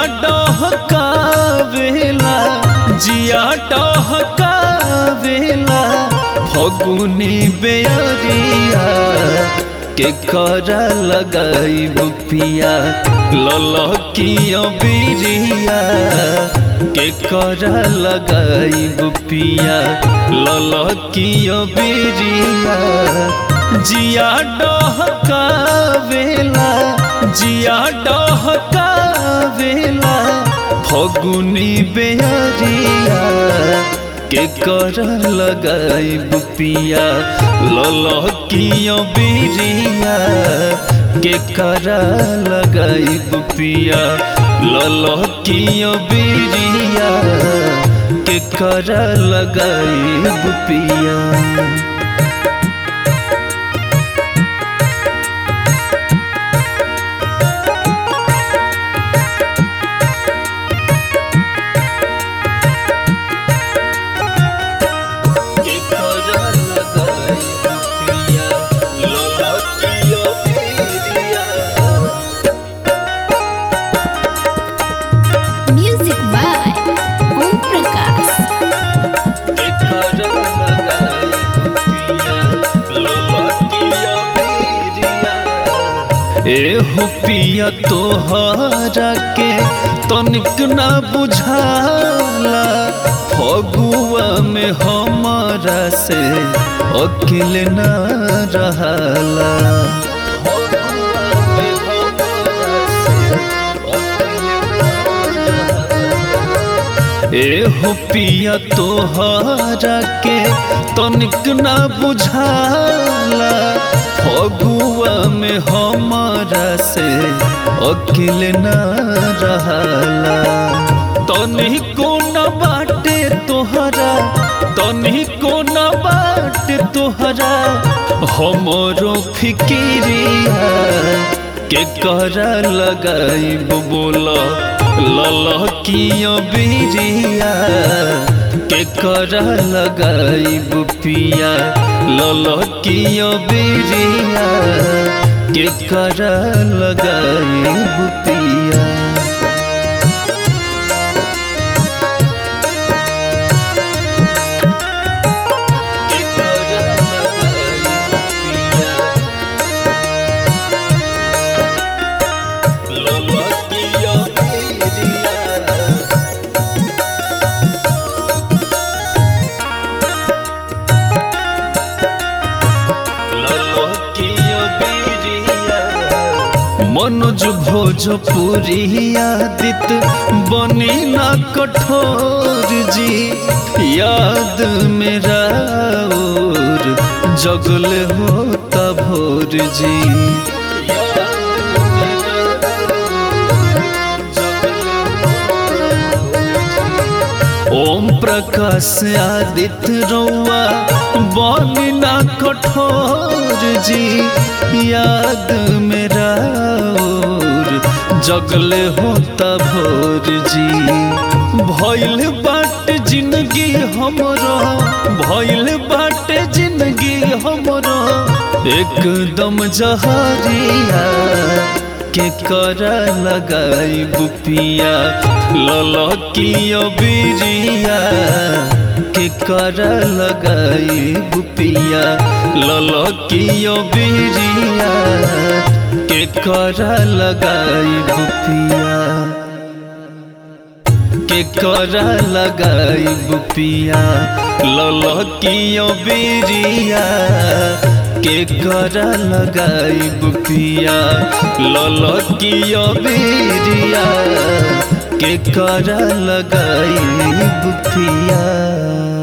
डहकावेला जिया डहकावेला फगुनी बेअरिया के कर लगाई बुपिया ललकिया बिरिया के कर लगाई बुपिया ललकिया बिरिया जिया डहकावेला जिया डहकावेला फगुनी बेअरिया के कर लगाई बुपिया ललकिया बिरिया के कर लगाई बुपिया ललकिया बिरिया के कर लगाई बुपिया के कर लगाई बुपिया ललकिया बिरिया Music by Om Prakash. के कर लगाई बुपिया ललकिया बिरिया ए हो पिया तोहरा के तनिक ना बुझाला फगुआ में हमारा से अकिल न रहला ए हो पिया तोहरा के तनिक ना बुझाला फगुआ में हमारा से अकिल न रहला तनिको न बाटे तोहरा तनिको न बाटे तोहरा हमरो फिकिरिया के कर लगाई बोला ललकिया बिरिया के कर लगाई बुपिया ललकिया बिरिया के कर लगाई बुपिया के कर लगाई बुपिया ललकिया बिरिया मनोज भोजपुरी आदित बनी ना कठोर जी याद मेरा और जगल होता भोर जी ओम प्रकाश आदित्य रौआ बनी ना कठोर जी याद मेरा और जगल होता भोर जी भइल बाट जिंदगी हमरो भइल बाट जिंदगी हमरो एकदम जहरिया के कर लगाई बुपिया ललकिया बिरिया के कर लगाई बुपिया ललकिया बिरिया के कर लगाई बुपिया के कर लगाई बुपिया ललकिया बिरिया के कर लगाई बुपिया ललकिया बिरिया के कर लगाई बुपिया